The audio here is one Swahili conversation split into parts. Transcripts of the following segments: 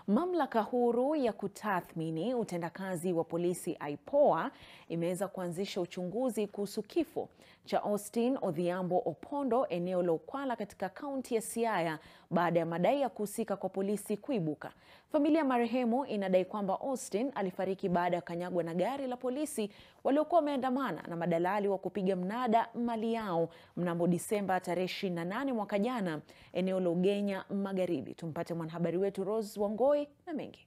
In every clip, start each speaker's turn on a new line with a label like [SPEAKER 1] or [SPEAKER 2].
[SPEAKER 1] Mamlaka huru ya kutathmini utendakazi wa polisi IPOA imeweza kuanzisha uchunguzi kuhusu kifo cha Austin Odhiambo Opondo eneo la Ukwala katika kaunti ya Siaya baada ya madai ya kuhusika kwa polisi kuibuka. Familia ya marehemu inadai kwamba Austin alifariki baada ya kanyagwa na gari la polisi waliokuwa wameandamana na madalali wa kupiga mnada mali yao mnamo Disemba tarehe 28 mwaka jana eneo la Ugenya Magharibi. Tumpate mwanahabari wetu Rose Wangoi na mengi.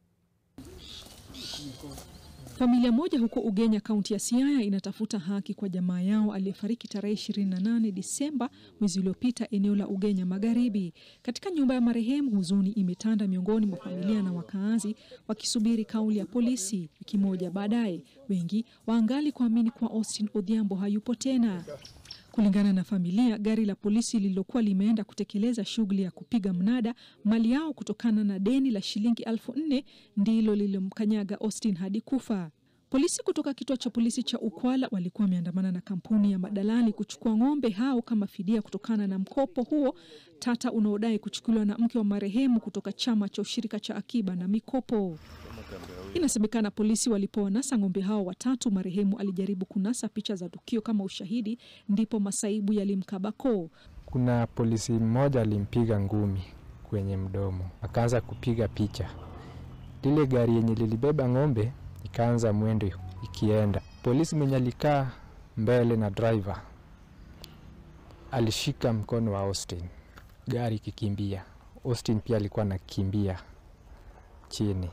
[SPEAKER 2] Familia moja huko Ugenya, kaunti ya Siaya inatafuta haki kwa jamaa yao aliyefariki tarehe 28 Disemba mwezi uliopita eneo la Ugenya Magharibi. Katika nyumba ya marehemu, huzuni imetanda miongoni mwa familia na wakaazi wakisubiri kauli ya polisi. Wiki moja baadaye, wengi waangali kuamini kuwa Austin Odhiambo hayupo tena. Kulingana na familia, gari la polisi lililokuwa limeenda kutekeleza shughuli ya kupiga mnada mali yao kutokana na deni la shilingi elfu nne ndilo lililomkanyaga Austin hadi kufa. Polisi kutoka kituo cha polisi cha Ukwala walikuwa wameandamana na kampuni ya madalali kuchukua ng'ombe hao kama fidia kutokana na mkopo huo tata unaodai kuchukuliwa na mke wa marehemu kutoka chama cha ushirika cha akiba na mikopo. Inasemekana polisi walipowanasa ng'ombe hao watatu, marehemu alijaribu kunasa picha za tukio kama ushahidi, ndipo masaibu yalimkaba koo.
[SPEAKER 3] Kuna polisi mmoja alimpiga ngumi kwenye mdomo, akaanza kupiga picha. Lile gari yenye lilibeba ng'ombe ikaanza mwendo ikienda. Polisi mwenye alikaa mbele na driver alishika mkono wa Austin, gari ikikimbia. Austin pia alikuwa anakimbia chini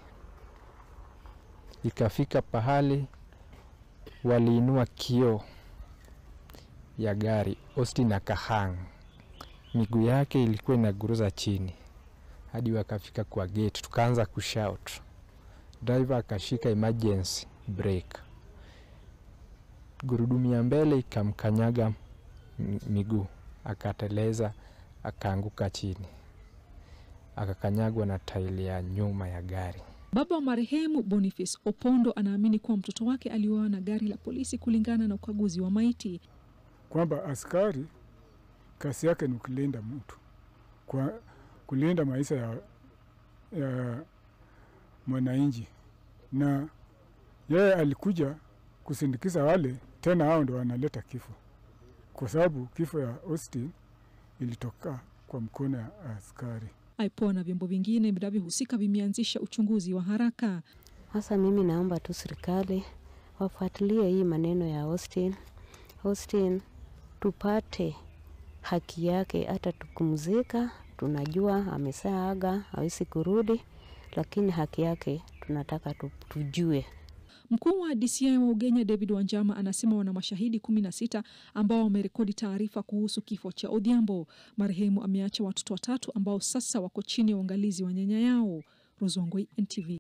[SPEAKER 3] ikafika pahali waliinua kioo ya gari. Austin akahang, miguu yake ilikuwa inaguruza chini hadi wakafika kwa gate, tukaanza kushout. Driver akashika emergency brake, gurudumu ya mbele ikamkanyaga miguu, akateleza, akaanguka chini, akakanyagwa na tairi ya nyuma ya gari.
[SPEAKER 2] Baba wa marehemu Boniface Opondo anaamini kuwa mtoto wake aliuawa na gari la polisi kulingana na ukaguzi wa maiti,
[SPEAKER 4] kwamba askari kazi yake ni kulinda mtu, kwa kulinda maisha ya, ya mwananchi, na yeye alikuja kusindikiza wale tena, hao ndo wanaleta kifo, kwa sababu kifo ya Austin ilitoka kwa mkono ya askari.
[SPEAKER 2] IPOA na vyombo vingine vinavyohusika vimeanzisha uchunguzi wa haraka.
[SPEAKER 5] Sasa mimi naomba tu serikali wafuatilie hii maneno ya Austin. Austin tupate haki yake, hata tukumzika, tunajua amesaaga hawezi kurudi, lakini haki yake tunataka tujue.
[SPEAKER 2] Mkuu wa DCI wa Ugenya David Wanjama anasema wana mashahidi kumi na sita ambao wamerekodi taarifa kuhusu kifo cha Odhiambo. Marehemu ameacha watoto watatu ambao sasa wako chini ya uangalizi wa nyanya yao. Rozongoi, NTV.